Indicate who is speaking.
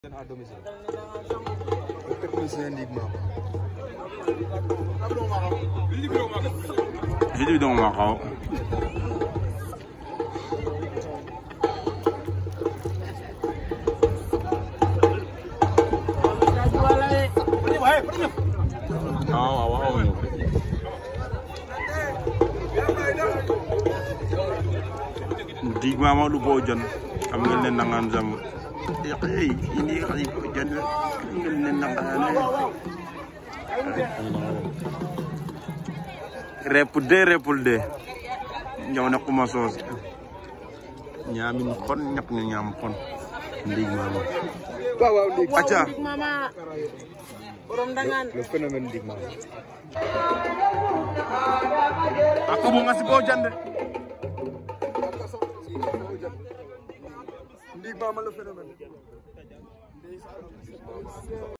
Speaker 1: à domicile. Le technicien Ndig Mama.
Speaker 2: Video dong makau. Oh, wow, wow. Ndig mama du bojan. Am ngeen ne nangaan jam. Eh, ini xali bojan. Ngeen ne nangaan. repul de repul de ñëw na kuma soos ñaamin kon ñak ñu ñaam kon ndig mama
Speaker 1: Waaw waaw Ndig.
Speaker 2: acca
Speaker 3: mama borom dangan
Speaker 1: Le phénomène Ndig Mama.
Speaker 2: ako mo nga si bojan de
Speaker 1: Ndig Mama le phénomène.